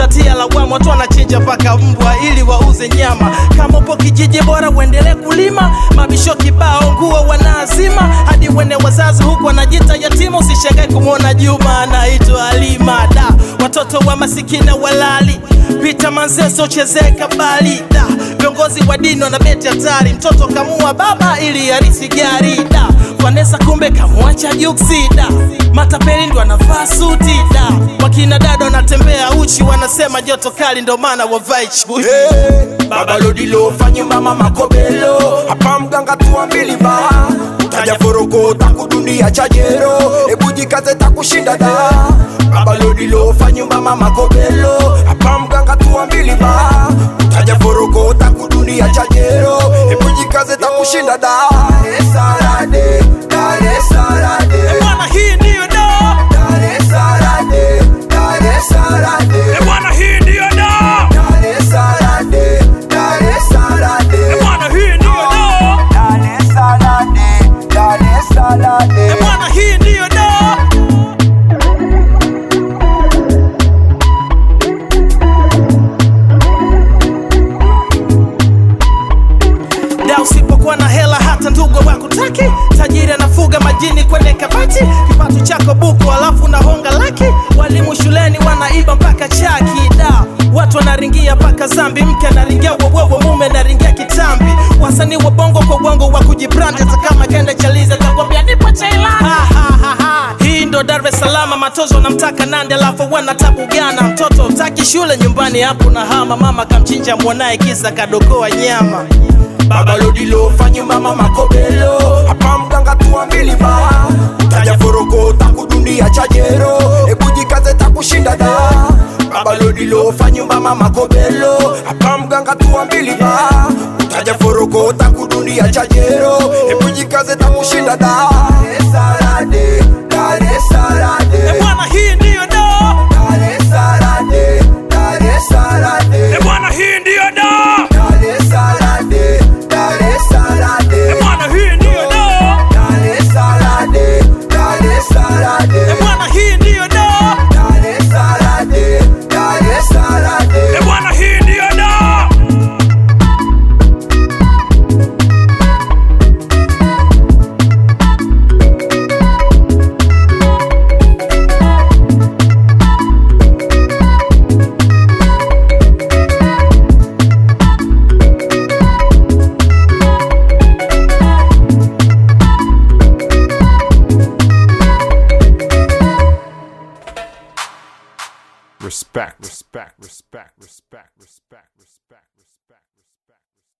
utatia lawama watu wanachinja mpaka mbwa ili wauze nyama kama upo kijiji bora uendelee kulima mabisho kibao nguo wanaazima hadi wene wazazi huku wanajita yatima usishangae kumwona juma anaitwa alima da watoto wa masikina walali pita manzeso chezee kabali da viongozi wa dini wanabeti hatari mtoto kamua baba ili arisi gari da vanesa kumbe kamwacha juksi da matapeli ndo anavaa suti da wakina dada wanatembea uchi wanasema joto kali ndo maana wavai chui Hey, baba lodilo fanyumba mama kobelo hapa mganga tuambili ba utaja foroko takudunia chajero ebujikaze takushinda da baba lodilo fanyumba mama kobelo hapa mganga tuambili ba utaja foroko takudunia chajero ebujikaze takushinda da Dar es Salaam, Dar es Salaam, bwana hii ndiyo da Dar es Salaam, Dar es Salaam. bwana hii ndiyo da Dar es Salaam, Dar es Salaam, bwana hii ndiyo da Dar es Salaam, Dar es Salaam. bwana hii ndiyo da da usipokuwa na hela hata ndugu wakutaki tajiri anafuga majini kwenye kabati kipato chako buku alafu na honga laki walimu shuleni wanaiba mpaka chaki da watu wanaringia mpaka zambi mke anaringia wewewe mume anaringia kitambi wasanii wa bongo kwa uongo wa kujibrandi hata kama kenda chaliza takwambia nipo chailani hii ndo dar es salama matozo namtaka nande alafu wana tabu gana mtoto utaki shule nyumbani hapo na hama mama kamchinja mwanaye kisa kadokoa nyama Baba lodilo fanyumba mama kobelo hapa mganga tuambili ba utaja foroko takudunia chajero ebujikaze takushinda da Baba lodilo fanyumba mama kobelo hapa mganga tuambili ba utaja foroko takudunia chajero ebujikaze takushinda da Dar es Salaam, Dar es Salaam, bwana hii ndiyo da Dar es Salaam, Dar es Salaam. bwana hii ndiyo da Dar es Salaam, Dar es Salaam, bwana hii ndiyo da Dar es Salaam, Dar es Salaam, bwana hii ndiyo da Dar es Salaam, Dar es Salaam. bwana hii ndiyo da Respect. Respect. Respect. Respect. Respect. Respect.